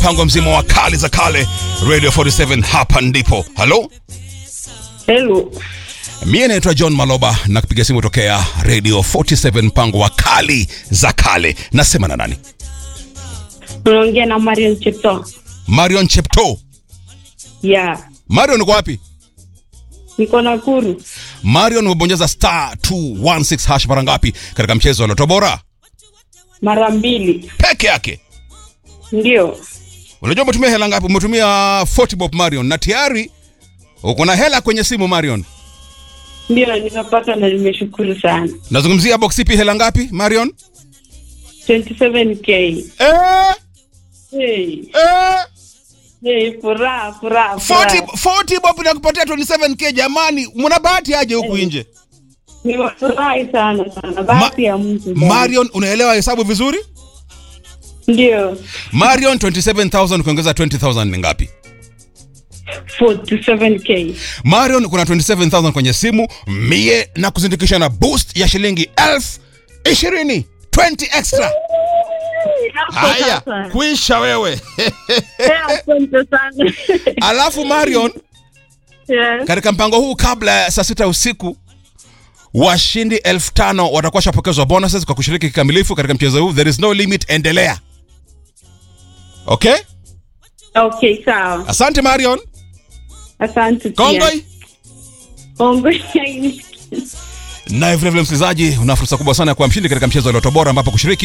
mpango mzima wa kali za kale radio 47 hapa ndipo halo Hello. mie naitwa john maloba na kupiga simu tokea radio 47 mpango wa kali za kale nasema na nani Unaongea na Marion Chepto. marion chepto Yeah. marion uko wapi Niko Nakuru. marion umebonyeza star 216 hash mara ngapi katika mchezo wa loto bora Mara mbili. peke yake Ndio. unajua umetumia hela ngapi umetumia 40 bob marion na tayari uko na hela kwenye simu marion Ndio nimepata na nimeshukuru sana. nazungumzia box ipi hela ngapi marion 27k. eh, Hey. eh. Hey, furaha, furaha, 40, furaha. 40 bob nakupatia 27k jamani mna bahati aje huku nje Nimefurahi sana sana. Bahati ya Mungu. marion unaelewa hesabu vizuri Ndio. marion 27000 ukiongeza 20000 ni ngapi 47k. marion kuna 27000 kwenye simu mie na kuzindikisha na boost ya shilingi elfu ishirini 20 extra haya Sasa. kuisha wewe Eh, Asante sana. alafu marion Yes. katika mpango huu kabla ya saa sita usiku washindi elfu tano watakuwa washapokezwa bonuses kwa kushiriki kikamilifu katika mchezo huu there is no limit endelea okay Okay, sawa. asante marion Asante pia. kongoi Kongoi. naye vilevile msikilizaji una fursa kubwa sana ya kuwa mshindi katika mchezo wa loto bora ambapo kushiriki